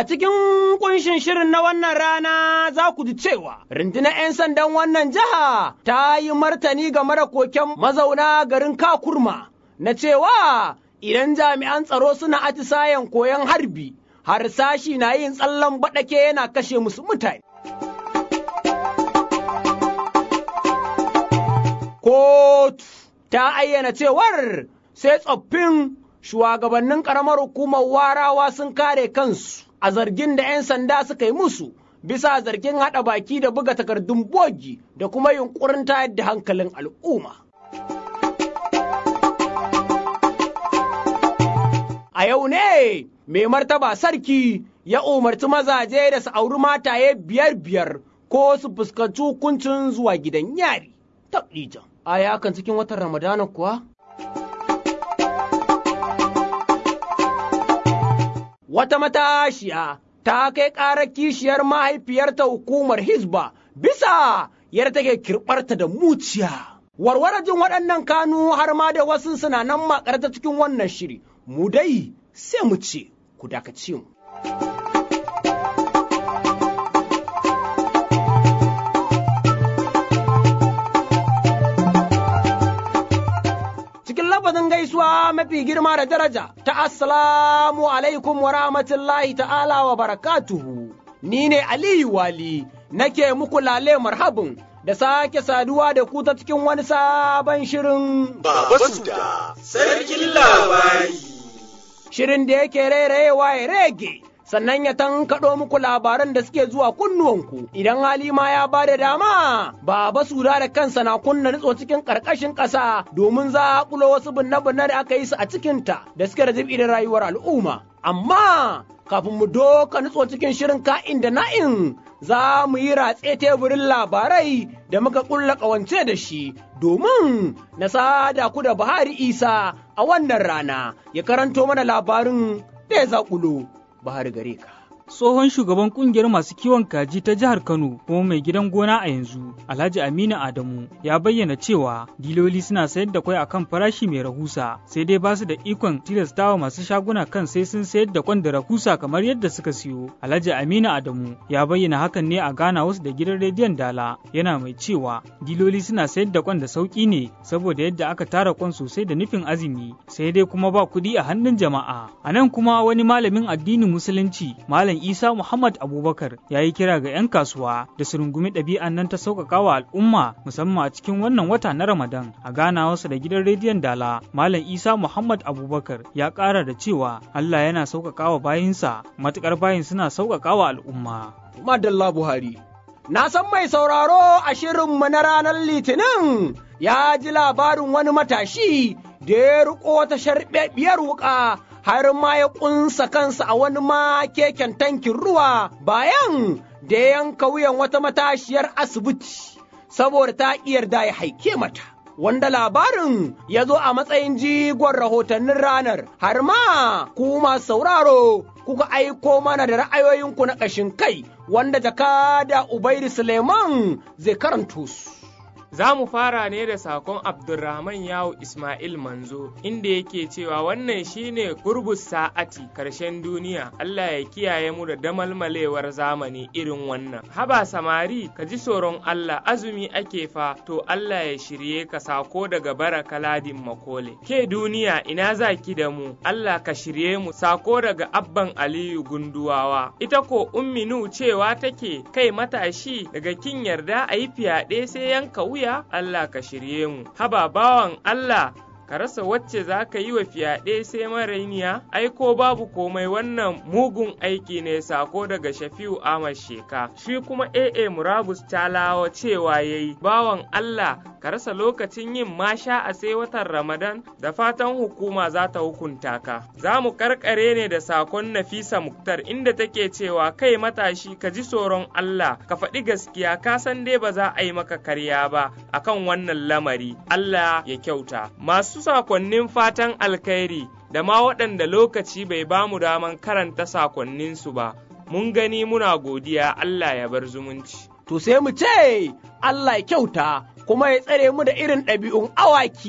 cikin kunshin shirin na wannan rana za ku ji cewa rundunar 'yan sandan wannan jiha ta yi martani game da koken mazauna garin Kakurma na cewa idan jami'an tsaro suna atisayen koyon harbi, harsashi na yin tsallan baɗake yana kashe musu mutane. Kotu ta ayyana cewar sai tsoffin shugabannin ƙaramar hukumar warawa sun kare kansu a zargin da 'yan sanda suka yi musu bisa zargin haɗa baki da buga takardun bogi da kuma yunkurin tayar da hankalin al'umma. A yau ne mai martaba sarki ya umarci mazaje da su auri mataye biyar biyar ko su fuskanci hukuncin zuwa gidan yari. Taɓijan. A yakan cikin watan Ramadana kuwa? Wata matashiya ta kai ƙarar kishiyar mahaifiyarta hukumar Hizba bisa yadda take kirɓarta da muciya. Warwarajin waɗannan kanu har ma da wasu suna nan makarta cikin wannan shiri, mu dai sai mu ce ku dakace mu. Cikin lafazin gaisuwa mafi girma da daraja ta Assalamu alaikum wa rahmatullahi ta'ala wa barakatuhu. Ni ne Aliyu Wali nake muku lale marhabin da sake saduwa da ku ta cikin wani sabon shirin Baba Suda, sarkin labari. Shirin da yake rairayewa ya rege, sannan ya tankaɗo muku labaran da suke zuwa kunnuwanku. Idan Halima ya ba da dama, Baba Suda da kansa na kunna nutso cikin ƙarƙashin ƙasa domin za a ƙulo wasu binne-binne da aka yi su a cikinta da suke da zubi da rayuwar al'umma. Amma kafin mu doka nutso cikin shirin ka'in da na'in za mu yi ratse teburin labarai da muka ƙulla ƙawance da shi domin na sada ku da Buhari Isa a wannan rana ya karanto mana labarin da ya zaƙulo Buhari gare ka. tsohon shugaban kungiyar masu kiwon kaji ta jihar Kano kuma mai gidan gona a yanzu Alhaji Aminu Adamu ya bayyana cewa diloli suna sayar da kwai akan farashi mai rahusa sai dai ba su da ikon tilastawa masu shaguna kan sai sun sayar da kwan da rahusa kamar yadda suka siyo Alhaji Aminu Adamu ya bayyana hakan ne a gana wasu da gidan rediyon Dala yana mai cewa diloli suna sayar da kwan da sauki ne saboda yadda aka tara kwan sosai da nufin azumi sai dai kuma ba kuɗi a hannun jama'a a nan kuma wani malamin addinin musulunci malam Isa Muhammad Abubakar ya yi kira ga 'yan kasuwa da su rungumi ɗabi'an nan ta sauƙaƙa wa al'umma musamman a cikin wannan wata na Ramadan a ganawarsa da gidan rediyon Dala. Malam Isa Muhammad Abubakar ya ƙara da cewa Allah yana sauƙaƙa wa bayinsa matuƙar bayin suna sauƙaƙa wa al'umma. Madalla Buhari. Na san mai sauraro a shirinmu na ranar Litinin ya ji labarin wani matashi da ya riƙo wata sharɓeɓiyar wuƙa har ma ya ƙunsa kansa a wani ma keken tankin ruwa bayan da ya yanka wuyan wata matashiyar asibiti saboda ta yarda ya haike mata. Wanda labarin ya zo a matsayin jigon rahotannin ranar, har ma ku masu sauraro kuka aiko mana da ra'ayoyinku na ƙashin kai wanda jakada Ubaidu Suleiman zai karanto su. Za mu fara ne da sakon Abdulrahman Yawo Ismail Manzo inda yake cewa wannan shine gurbus sa'ati karshen duniya Allah ya kiyaye mu da damalmalewar zamani irin wannan. Haba samari ka ji tsoron Allah azumi ake fa to Allah ya shirye ka sako daga baraka ladin makole. Ke duniya ina za ki da mu Allah ka shirye mu sako daga abban Aliyu gunduwawa. Ita ko umminu cewa take kai matashi daga kin yarda a yi fyaɗe sai yanka wuya wuya Allah ka shirye mu. Haba bawan Allah ka rasa wacce za ka yi wa fyaɗe sai marainiya, ai ko babu komai wannan mugun aiki ne sako daga Shafi'u Ahmad Sheka. Shi kuma AA Murabus Talawa cewa ya yi, bawan Allah ka rasa lokacin yin masha a sai watan Ramadan da fatan hukuma za ta hukunta ka. Za mu karkare ne da sakon Nafisa Muktar inda take cewa kai matashi ka ji tsoron Allah ka faɗi gaskiya ka san dai ba za a yi maka karya ba akan wannan lamari. Allah ya kyauta. Masu sakonnin fatan alkhairi da ma waɗanda lokaci bai ba mu daman karanta sakonninsu ba, mun gani muna godiya Allah ya bar zumunci. To sai mu ce Allah ya kyauta kuma ya tsare mu da irin ɗabi'un awaki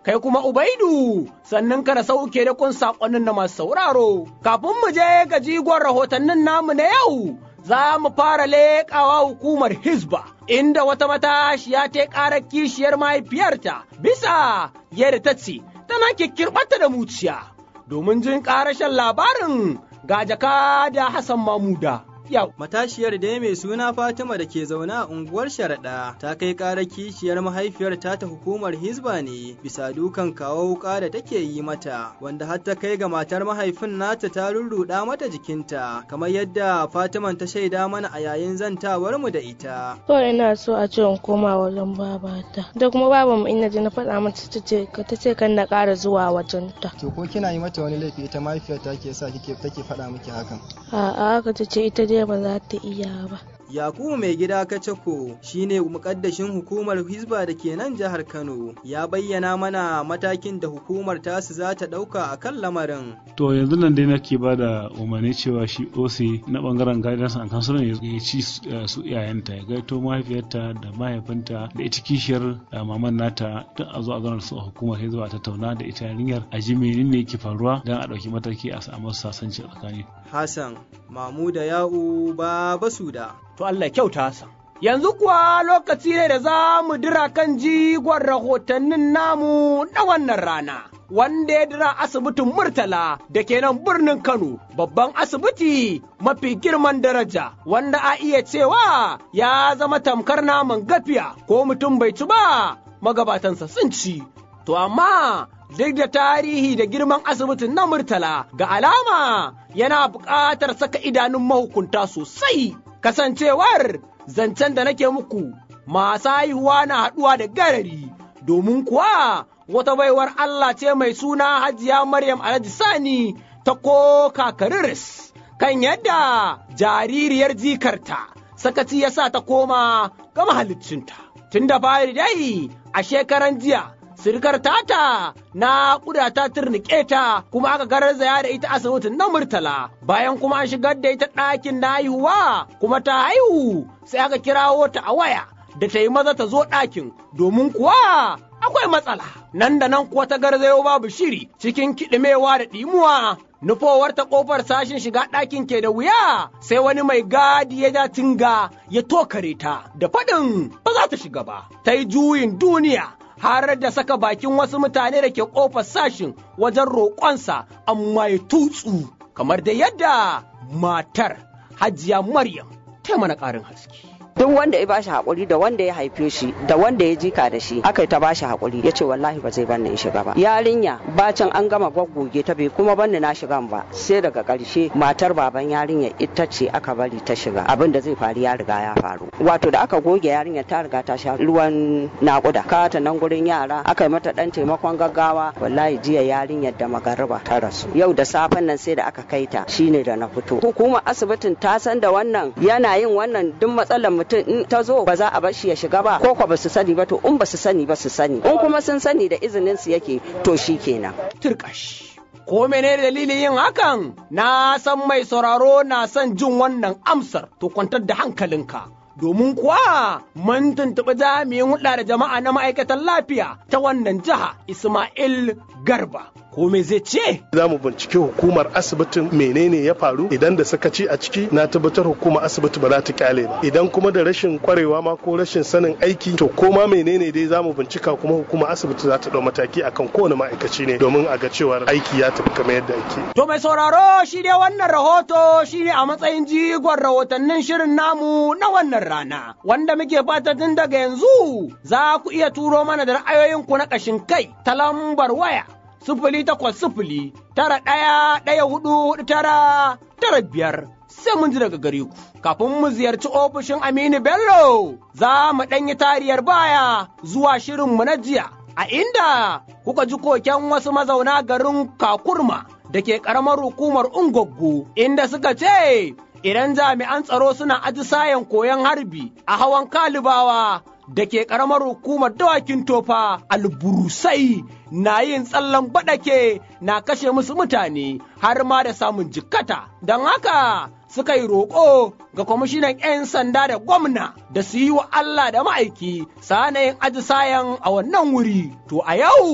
kai kuma Ubaidu sannan ka da sauke da kun saƙonin na masu sauraro. Kafin mu je ga jigon rahotannin namu na yau, za mu fara leƙawa hukumar Hizba, inda wata matashiya ta ƙara kishiyar mahaifiyarta bisa yadda ta ce tana kikkirɓata da muciya. Domin jin ƙarashen labarin ga jaka da Hassan Mamuda. Yau. Matashiyar da mai suna Fatima da ke zaune a unguwar Sharaɗa ta kai ƙarar kishiyar mahaifiyar ta ta hukumar Hizba ne bisa dukan kawo wuƙa da take yi mata wanda har ta kai ga matar mahaifin nata ta rurruɗa mata jikinta kamar yadda Fatima ta shaida mana a yayin zantawar mu da ita. To ina so a ce in koma wajen babata da kuma baban mu ina ji na faɗa mata ta ce ta ce kan na ƙara zuwa wajen ta. To ko kina yi mata wani laifi ita mahaifiyar ta ke sa kike take faɗa miki hakan? A'a haka ta ce ita dai ba za ta iya ba. Yakubu mai gida Kacako shine mukaddashin hukumar Hizba da ke nan jihar Kano ya bayyana mana matakin da hukumar tasu za ta ɗauka a kan lamarin. To yanzu nan dai nake ba da umarni cewa shi OC na bangaren guidance and counseling ya ci su iyayenta ya gaito mahaifiyarta da mahaifinta da ita kishiyar maman nata duk a zo a zauna su a hukumar Hizba a tattauna da ita yarinyar a ji menene yake faruwa don a ɗauki mataki a samu sasanci a tsakani. Hassan Mamuda Ya'u Baba Suda. to Allah kyauta sa. Yanzu kuwa lokaci ne da za mu dira kan jigon rahotannin namu na wannan rana. Wanda ya dira asibitin Murtala da ke nan birnin Kano, babban asibiti mafi girman daraja, wanda a iya cewa ya zama tamkar naman gafiya ko mutum bai ci ba, magabatansa sun ci. To amma duk da tarihi da girman asibitin na Murtala ga alama yana buƙatar saka idanun mahukunta sosai. kasancewar zancen da nake muku masu haihuwa na haɗuwa da garari domin kuwa wata baiwar Allah ce mai suna hajiya Maryam Alhaji Sani ta ko kakariris kan yadda jaririyar jikarta sakaci ya sa ta koma ga mahaliccinta. Tun da fari dai a shekaran jiya sirkar tata na kuda ta turnike ta kuma aka garzaya da ita asibitin na murtala bayan kuma an shigar da ita ɗakin na haihuwa kuma ta haihu sai aka kirawo ta a waya da ta yi maza ta zo ɗakin domin kuwa akwai matsala nan da nan kuwa ta garzayo babu shiri cikin kiɗimewa da ɗimuwa nufowar ta ƙofar sashin shiga ɗakin ke da wuya sai wani mai gadi ya ja tinga ya tokare ta da faɗin ba za ta shiga ba ta yi juyin duniya har da saka bakin wasu mutane da ke ƙofar sashin wajen roƙonsa amma ya tutsu kamar da yadda matar hajiya Maryam ta mana ƙarin haske. duk wanda ya bashi hakuri da wanda ya haife shi da wanda ya jika da shi aka ta bashi hakuri ya ce wallahi ba zai banni in shiga ba yarinya bacin an gama gwaggoge ta bai kuma banni na shigan ba sai daga ƙarshe matar baban yarinya ita ce aka bari ta shiga abin da zai faru ya riga ya faru wato da aka goge yarinya ta riga ta sha ruwan nakuda ka ta nan gurin yara aka yi mata dan taimakon gaggawa wallahi jiya yarinyar da magariba ta rasu yau da safen nan sai da aka kai ta shine da na fito hukumar asibitin ta san da wannan yana yin wannan duk matsalar mutum in ta zo ba za a bar shi ya shiga ba ko ko ba su sani ba to in ba su sani ba su sani in kuma sun sani da izinin su yake to shi kenan turkash ko menene dalilin yin hakan na san mai sauraro na son jin wannan amsar to kwantar da hankalinka domin kuwa mun tuntuɓi jami'in hulɗa da jama'a na ma'aikatan lafiya ta wannan jiha Ismail Garba. Ko me zai ce? Za mu binciki hukumar asibitin menene ya faru idan da sakaci a ciki na tabbatar hukumar asibiti ba za ta kyale ba. Idan kuma da rashin kwarewa ma ko rashin sanin aiki to koma menene dai za mu bincika kuma hukumar asibiti za ta ɗau mataki akan kowane ma'aikaci ne domin a ga cewar aiki ya tafi kamar yadda ake. To mai sauraro shi dai wannan rahoto shi ne a matsayin jigon rahotannin shirin namu na wannan rana wanda muke fata tun daga yanzu za ku iya turo mana da ra'ayoyinku na ƙashin kai ta lambar waya sifili takwas sifili tara ɗaya ɗaya hudu hudu tara tara biyar sai mun ji daga gare ku kafin mu ziyarci ofishin Aminu Bello za mu ɗanyi tariyar baya zuwa shirinmu na jiya a inda kuka ji koken wasu mazauna garin Kakurma da ke ƙaramar hukumar Ungoggo inda suka ce idan jami'an tsaro suna atisayen koyon harbi a hawan kalibawa da ke ƙaramar hukumar dawakin tofa alburusai na yin tsallan baɗake na kashe musu mutane har ma da samun jikkata don haka suka yi roƙo ga kwamishinan 'yan sanda da gwamna da su yi wa Allah da ma'aiki sanayin atisayen a wannan wuri to a yau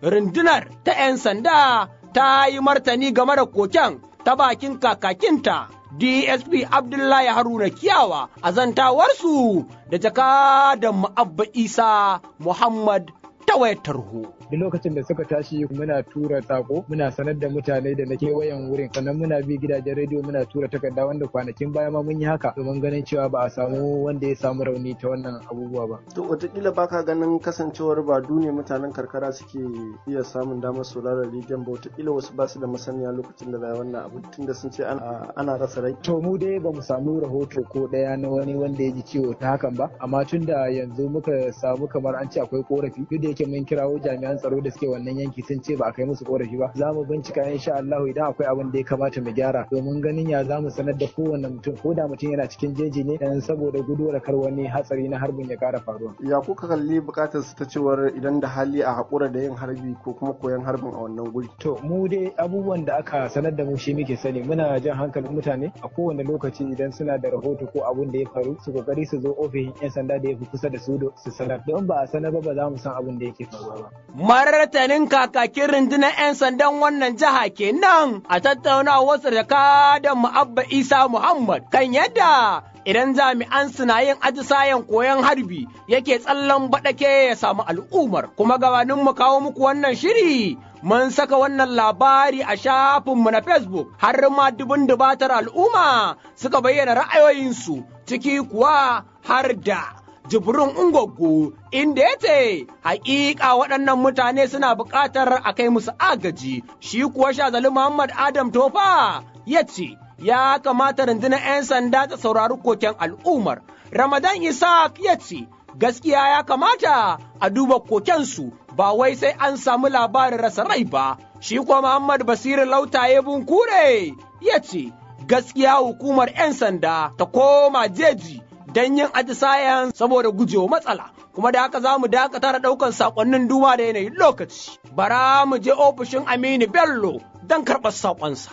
rundunar ta 'yan sanda ta yi martani game da koken ta bakin kakakinta DSP Abdullahi Haruna Kiyawa a zantawarsu da jakadan Mu'abba Isa Muhammad ta wayar tarho. duk lokacin da suka tashi muna tura sako muna sanar da mutane da na kewayen wurin sannan muna bi gidajen rediyo muna tura takarda wanda kwanakin baya ma mun yi haka domin ganin cewa ba a samu wanda ya samu rauni ta wannan abubuwa ba. To wataƙila baka ganin kasancewar ba ne mutanen karkara suke iya samun damar sauraron rediyon ba wataƙila wasu ba su da masaniya lokacin da za wannan abu tunda sun ce ana rasa rai. To mu dai ba mu samu rahoto ko ɗaya na wani wanda ya ji ciwo ta hakan ba amma tun da yanzu muka samu kamar an ce akwai korafi duk da yake mun kirawo jami'an tsaro da suke wannan yanki sun ce ba a kai musu korafi ba za mu bincika insha Allah idan akwai abin da ya kamata mu gyara domin ganin ya za mu sanar da kowanne mutum ko da mutum yana cikin jeji ne dan saboda guduwar kar wani hatsari na harbin ya kara faruwa. Ya kuka kalli bukatar su ta cewar idan da hali a haƙura da yin harbi ko kuma koyon harbin a wannan guri. To mu dai abubuwan da aka sanar da mu shi muke sani muna jan hankalin mutane a kowane lokaci idan suna da rahoto ko abin da ya faru su kokari su zo ofishin 'yan sanda da ya fi kusa da su su sanar don ba a sanar ba ba za mu san abin da yake faruwa ba. martanin kakakin rundunar 'yan sandan wannan jiha kenan a tattaunawarsa da kadan mu'abba isa muhammad kan yadda idan jami'an suna yin atisayen koyon harbi yake tsallan baɗake ya samu al'ummar kuma gabanin mu kawo muku wannan shiri mun saka wannan labari a shafinmu na facebook har ma dubun dubatar al'umma suka bayyana ra'ayoyinsu ciki kuwa har da jibrin ungogo inda ya ce hakika waɗannan mutane suna buƙatar a kai musu agaji shi kuwa shazali muhammad adam tofa ya ce ya kamata rundunar 'yan sanda ta saurari koken al'ummar ramadan isaac ya ce gaskiya ya kamata a duba kokensu ba wai sai an samu labarin rasa rai ba shi kuwa muhammad basiru lautaye bunkure ya ce gaskiya hukumar 'yan sanda ta koma jeji don yin atisayen saboda gujewa matsala kuma da haka za mu dakata da ɗaukan saƙonnin duba da yanayin lokaci bara mu je ofishin aminu bello don karɓar saƙonsa.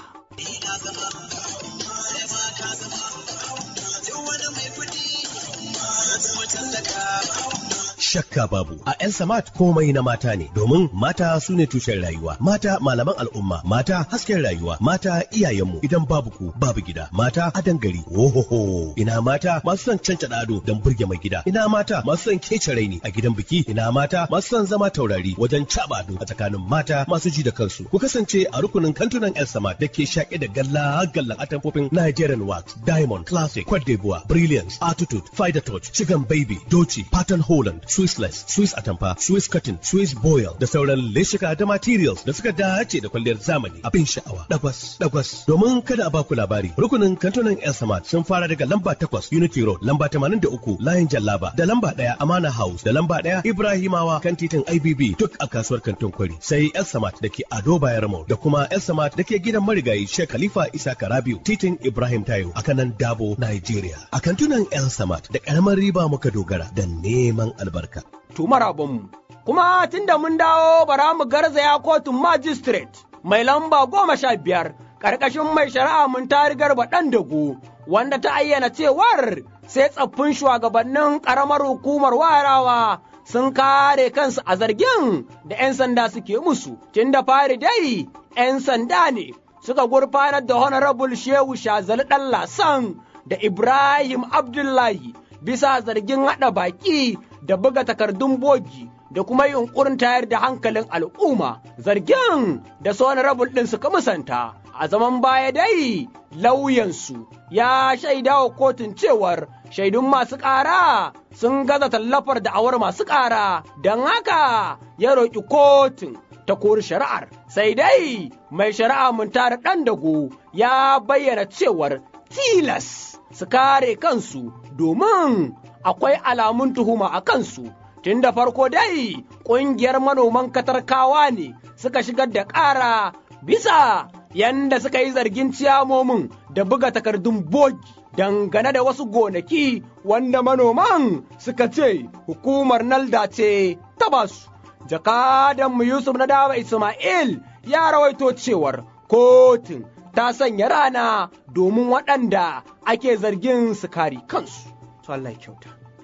shakka babu a El Samat komai na mata ne domin mata su ne tushen rayuwa mata malaman al'umma mata hasken rayuwa mata iyayenmu idan babu ku babu gida mata adan gari ohoho ina mata masu son canca ado don burge mai gida ina mata masu son kece raini a gidan biki ina mata masu son zama taurari wajen caba ado a tsakanin mata masu ji da kansu ku kasance a rukunin kantunan El Samat da ke shaƙe da galla gallan atamfofin Nigerian Wax Diamond Classic Cote d'Ivoire Brilliance Attitude Fider Touch Chicken Baby Doci Pattern Holland Swissless, Swiss Atamfa, Swiss Cotton, Swiss Boil da sauran leshika da materials da suka dace da kwalliyar zamani abin sha'awa. Dagwas, dagwas. Domin kada a baku labari, rukunin kantunan El Samad sun fara daga lamba takwas Unity Road, lamba tamanin da uku Layin Jallaba, da lamba ɗaya Amana House, da lamba ɗaya Ibrahimawa kan titin IBB duk a kasuwar kantin kwari. Sai El Samad da ke Ado Bayarmo da kuma El Samad da ke gidan marigayi Sheikh Khalifa Isa Karabiu, titin Ibrahim Tayo a kanan Dabo, Nigeria. A kantunan El Samad da ƙaramar riba muka dogara da neman albarka. albarka. To marabonmu, kuma tunda mun dawo bara mu garzaya kotun magistrate mai lamba goma sha biyar ƙarƙashin mai shari'a mun tari garba ɗan dago wanda ta ayyana cewar sai tsaffin shugabannin ƙaramar hukumar warawa sun kare kansu a zargin da 'yan sanda suke musu, tun da fari dai 'yan sanda ne suka gurfanar da honorable shehu shazali ɗan lasan da Ibrahim Abdullahi bisa zargin haɗa baki da buga takardun bogi da kuma yunkurin tayar da hankalin al'umma zargin da su rabul ɗin suka musanta a zaman baya dai lauyansu ya shaida wa kotun cewar shaidun masu ƙara sun gaza tallafar da'awar masu ƙara don haka ya roƙi kotun ta kori shari'ar sai dai mai shari'a mun tara ɗan dago ya bayyana cewar tilas su kare kansu domin akwai alamun tuhuma a kansu. Tun da farko dai ƙungiyar manoman katarkawa ne suka shigar da ƙara bisa yanda suka yi zargin ciyamomin da buga takardun bogi dangane da wasu gonaki wanda manoman suka ce hukumar nalda ce ta basu. Jakadanmu Yusuf na dawa Ismail ya rawaito cewar kotun ta sanya rana domin waɗanda ake zargin su kare kansu. Allah kyauta.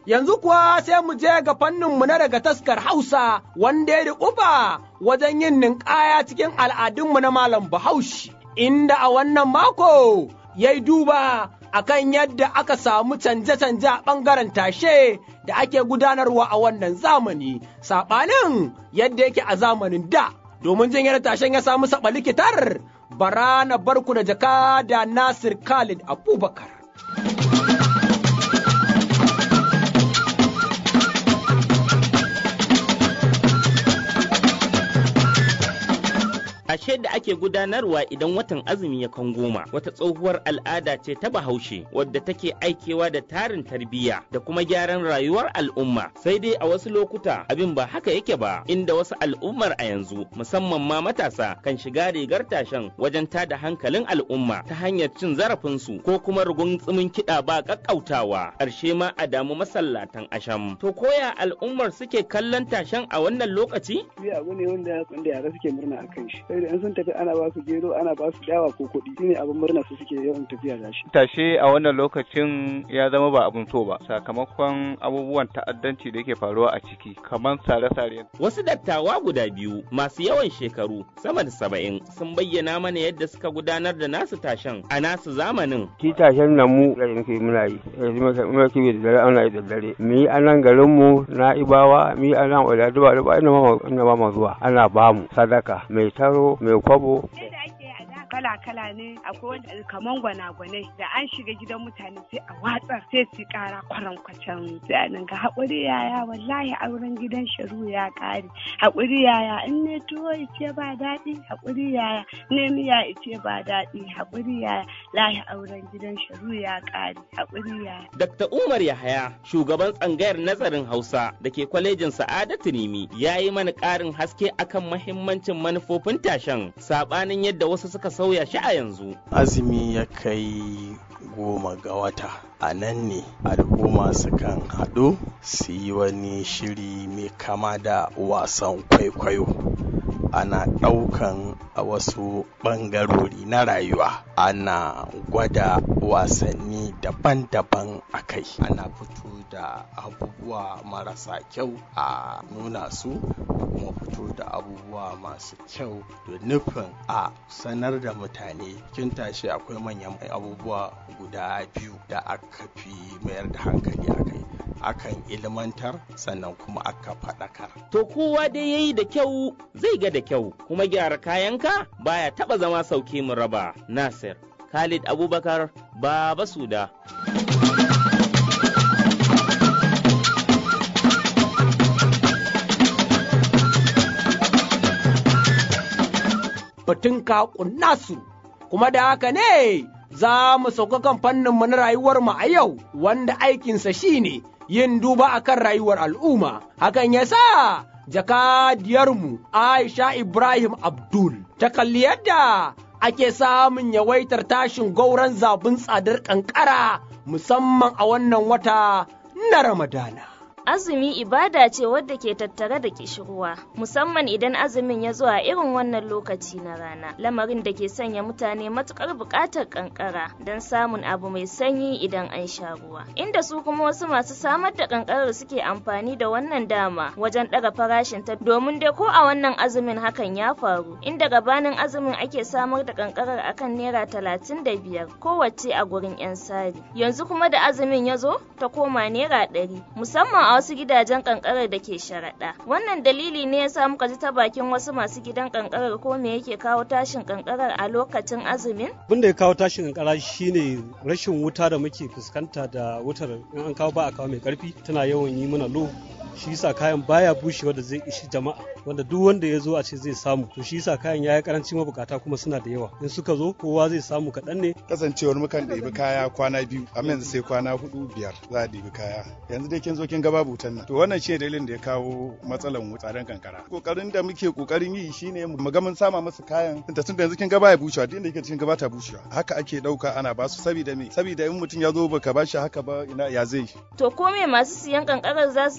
Yanzu kuwa sai mu je ga fanninmu na daga taskar Hausa wanda ya riƙufa wajen yin ninkaya cikin al'adunmu na Malam Bahaushe, inda a wannan mako ya yi duba akan yadda aka samu canje-canje a ɓangaren tashe da ake gudanarwa a wannan zamani, saɓanin yadda yake a zamanin da. Domin jin yadda tashen ya samu saɓa likitar, bara na barku da jaka da Nasir Khalid Abubakar. Ashe da ake gudanarwa idan watan azumi ya kan goma wata tsohuwar al'ada ce ta bahaushe wadda take aikewa da tarin tarbiyya da kuma gyaran rayuwar al'umma sai dai a wasu lokuta abin ba haka yake ba inda wasu al'ummar a yanzu musamman ma matasa kan shiga rigar tashen wajen tada hankalin al'umma ta hanyar cin zarafinsu ko kuma rugun tsimin kiɗa ba ƙaƙƙautawa ƙarshe ma a damu masallatan asham to koya al'ummar suke kallon tashen a wannan lokaci? abu ne wanda yara suke murna a kan shi sai da in sun tafi ana ba su gero ana ba su dawa ko kuɗi shine abin murna su suke yawan tafiya da shi tashe a wannan lokacin ya zama ba abin so ba sakamakon abubuwan ta'addanci da yake faruwa a ciki kamar sare-sare wasu dattawa guda biyu masu yawan shekaru sama da saba'in sun bayyana mana yadda suka gudanar da nasu tashen a nasu zamanin shi tashen nan mu da muke muna yi muna kiwi da dare ana yi da dare mu yi a nan garin mu na ibawa mu yi a nan wadda duba duba ina ba ma zuwa ana ba mu sadaka mai taro mai kwabo kala-kala ne akwai wanda kaman gwanagwanai da an shiga gidan mutane sai a watsar sai su kara kwaran kwacen sai ga haƙuri yaya wallahi auren gidan sharu ya ƙare haƙuri yaya in ne tuwo ice ba daɗi haƙuri yaya ne miya ice ba daɗi haƙuri yaya lahi auren gidan sharu ya ƙare haƙuri yaya. Dr. Umar Yahaya shugaban tsangayar nazarin Hausa da ke kwalejin Sa'adatu Nimi ya yi mana ƙarin haske akan mahimmancin manufofin tashen saɓanin yadda wasu suka sauya shi a yanzu. Azumi ya kai goma ga wata a nan ne al'umma sukan haɗu su yi wani shiri mai kama da wasan kwaikwayo ana ɗaukan a wasu ɓangarori na rayuwa ana gwada wasanni daban-daban a kai ana fito da abubuwa marasa kyau a nuna su kuma fito da abubuwa masu kyau da nufin a sanar da mutane kin tashi akwai manyan abubuwa guda biyu da aka fi mayar da hankali a kai akan ilmantar sannan kuma aka faɗakar. To kowa dai yayi da kyau zai ga da kyau kuma gyara kayanka baya taɓa zama sauke mu raba. Nasir Khalid Abubakar Baba Suda. batun kaƙun nasu, kuma da haka ne za mu sauka kan fanninmu na rayuwarmu a yau wanda aikinsa shine yin duba akan rayuwar al'umma. Hakan ya sa jakadiyarmu Aisha Ibrahim Abdul ta kalli yadda ake samun yawaitar tashin gauran zabin tsadar ƙanƙara musamman a wannan wata na Ramadana. Azumi ibada ce wadda ke tattare da kishirwa, musamman idan azumin ya zo a irin wannan lokaci na rana, lamarin da ke sanya mutane matukar buƙatar ƙanƙara don samun abu mai sanyi idan an sha ruwa. Inda su kuma wasu masu samar da ƙanƙarar suke amfani da wannan dama wajen ɗaga farashin ta domin dai ko a wannan azumin hakan ya faru, inda gabanin azumin ake samar da ƙanƙarar akan naira talatin da biyar kowace a gurin 'yan sari. Yanzu kuma da azumin ya zo ta koma naira ɗari, musamman a wasu gidajen kankarar da ke sharaɗa. Wannan dalili ne ya sa muka ji ta bakin wasu masu gidan kankarar ko me yake kawo tashin kankarar a lokacin azumin? Abin da ya kawo tashin kankara shine rashin wuta da muke fuskanta da wutar in an kawo ba a kawo mai karfi tana yawan yi mana lo shi yasa kayan baya bushewa da zai ishi jama'a wanda duk wanda ya zo a ce zai samu to shi yasa kayan yayi karanci mabukata kuma suna da yawa in suka zo kowa zai samu kaɗan ne kasancewar mukan ɗebi kaya kwana biyu amma yanzu sai kwana hudu biyar za a ɗebi kaya yanzu dai kin zo kin ga babu wutan nan to wannan shi dalilin da ya kawo matsalan tsadan kankara kokarin da muke kokarin yi shine mu ga mun sama musu kayan tunda tunda yanzu kin ga baya bushewa duk inda kike cikin ga bata bushewa haka ake dauka ana ba su saboda me saboda in mutum ya zo baka ba shi haka ba ina ya zai to ko me masu siyan kankarar za su ce dangane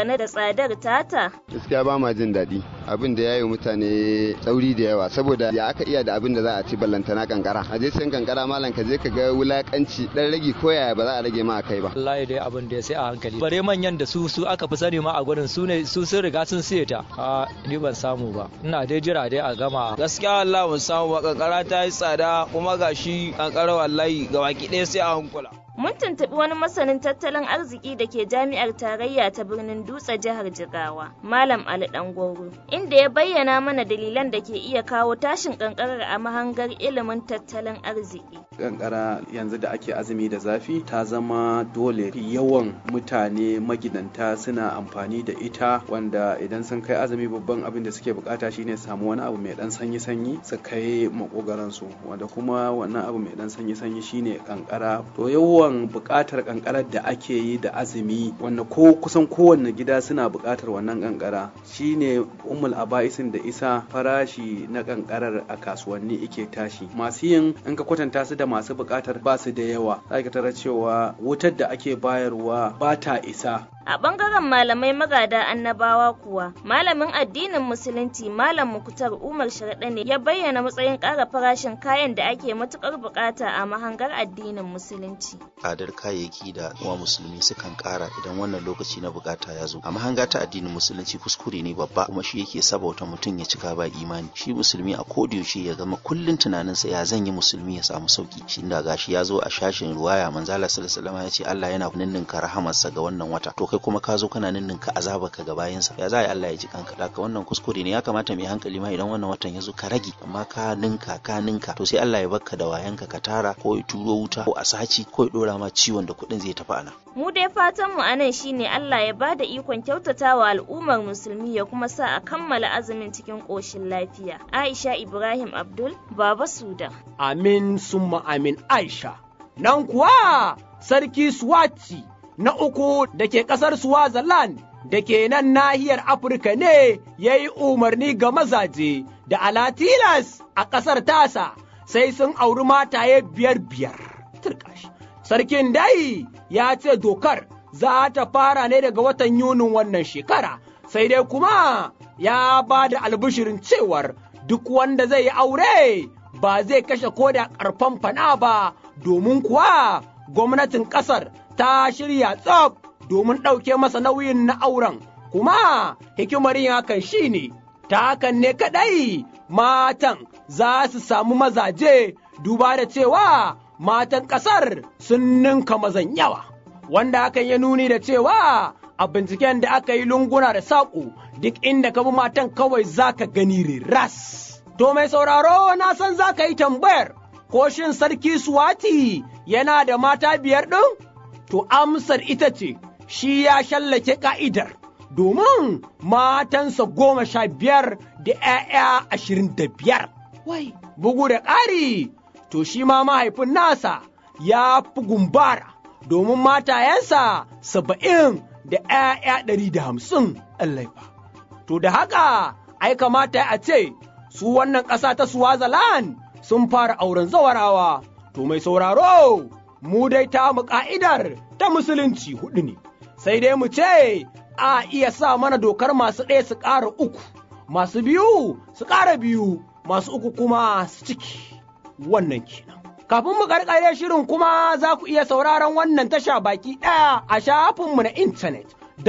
dangane da tsadar tata? Gaskiya ba ma jin daɗi abin da ya yi mutane tsauri da yawa saboda ya aka iya da abin da za a ci ballantana kankara. A je sayan kankara malam ka je ka ga wulakanci dan ragi ko yaya ba za a rage ma a kai ba. Wallahi dai abin da ya sai a hankali. Bare manyan da su su aka fi sani ma a gurin su ne su sun riga sun siye ta. A ni ban samu ba. Ina dai jira dai a gama. Gaskiya wallahi ban samu ba kankara ta yi tsada kuma gashi kankara wallahi ga baki ɗaya sai a hankula. Mun tuntuɓi wani masanin tattalin arziki da ke jami'ar tarayya ta birnin Dutse jihar Jigawa, Malam Ali Dangoro, inda ya bayyana mana dalilan da ke iya kawo tashin kankarar a mahangar ilimin tattalin arziki. Kankara yanzu da ake azumi da zafi ta zama dole yawan mutane magidanta suna amfani da ita wanda idan sun kai azumi babban abin da suke bukata shine samu wani abu mai dan sanyi-sanyi su kai makogaransu wanda kuma wannan abu mai dan sanyi-sanyi shine kankara to yawan yawan buƙatar ƙanƙarar da ake yi da azumi wanda ko kusan kowanne gida suna buƙatar wannan ƙanƙara shine ummul aba'isin da isa farashi na ƙanƙarar a kasuwanni ike tashi masu yin in ka kwatanta su da masu buƙatar ba su da yawa za ka tara cewa wutar da ake bayarwa ba ta isa A ɓangaren malamai magada annabawa kuwa, malamin addinin Musulunci Malam Muktar Umar Sharaɗa ne ya bayyana matsayin ƙara farashin kayan da ake matuƙar buƙata a mahangar addinin Musulunci. Tsadar kayayyaki da kuma musulmi sukan ƙara idan wannan lokaci na buƙata ya zo. A mahanga ta addinin Musulunci kuskure ne babba kuma shi yake sabauta mutum ya cika ba imani. Shi musulmi a yaushe ya gama kullum tunaninsa ya zan yi musulmi ya samu sauki. Shi da gashi ya zo a shashin ruwaya manzala sallallahu alaihi ya ce Allah yana ninninka rahamarsa ga wannan wata. To kai kuma ka zo kana ninninka azabarka ga bayansa ya za a Allah ya ji kanka da wannan kuskure ne ya kamata mai hankali ma idan wannan watan ya zo ka rage amma ka ninka ka ninka to sai Allah ya barka da wayanka ka tara ko ya turo wuta ko a saci ko ya dora ma ciwon da kuɗin zai tafi ana. Mu dai fatan mu anan shine Allah ya bada ikon kyautatawa al'ummar musulmi ya kuma sa a kammala azumin cikin ƙoshin lafiya. Aisha Ibrahim Abdul Baba Suda. Amin summa amin Aisha. Nan kuwa Sarki Swati na uku da ke ƙasar Swaziland da ke nan nahiyar Afirka ne ya yi umarni ga mazaje da alatilas a ƙasar tasa sai sun auri mataye biyar biyar. Sarkin dai ya ce dokar za ta fara ne daga watan Yunin wannan shekara, sai dai kuma ya ba da albishirin cewar duk wanda zai yi aure ba zai kashe koda ƙarfan fana ba domin kuwa gwamnatin ƙasar ta shirya tsaf domin ɗauke masa nauyin na auren, kuma hikimar yin hakan shi ne, ta hakan ne kaɗai matan za su samu mazaje duba da cewa matan ƙasar sun ninka mazan yawa, wanda hakan ya nuni da cewa a binciken da aka yi lunguna da saƙo duk inda ka bi matan kawai za ka gani ras. To mai sauraro na san za ka yi tambayar, ko shin sarki Suwati yana da mata biyar ɗin? to amsar ita ce shi ya shallake ka'idar domin matansa goma sha biyar da ‘ya'ya ashirin da biyar. Wai, bugu da ƙari, to shi ma mahaifin nasa ya fi gumbara domin matayensa saba'in da ‘ya'ya ɗari da hamsin ba. To da haka, ai kamata a ce, su wannan ƙasa ta Swaziland sun fara auren zawarawa, to mai sauraro. mu dai ta mu ka'idar ta musulunci hudu ne, sai dai mu ce a iya sa mana dokar masu ɗaya su ƙara uku, masu biyu su ƙara biyu, masu uku kuma su ciki wannan kenan. Kafin mu karkare shirin kuma za ku iya sauraron wannan tasha baki ɗaya a shafinmu na intanet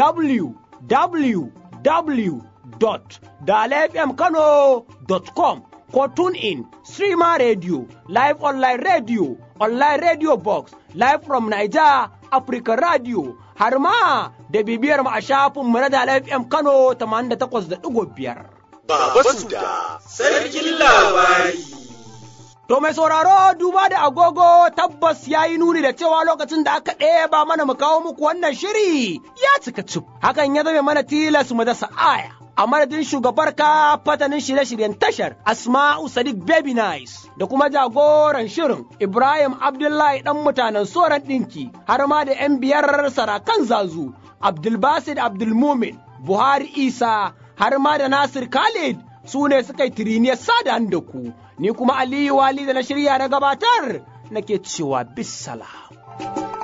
www.dalefmkano.com ko tune in streamer radio live online radio online radio box live from Niger Africa radio har ma da bibiyar mu a shafin mu na da FM Kano 88.5 Baba Suda sarkin labari To mai sauraro duba da agogo tabbas ya yi nuni da cewa lokacin da aka ɗeba mana mu kawo muku wannan shiri ya cika cif. Hakan ya zame mana tilas mu dasa aya. a madadin shugabar ka fatanin shirye-shiryen tashar Asma'u Sadiq Baby Nice da kuma jagoran shirin Ibrahim Abdullahi dan mutanen soran ɗinki har ma da 'yan biyar sarakan zazu Abdulbasid Abdulmumin Buhari Isa har ma da Nasir Khalid su ne suka yi tiriniyar sada da ku ni kuma Aliyu Wali da na shirya na gabatar nake cewa bisala.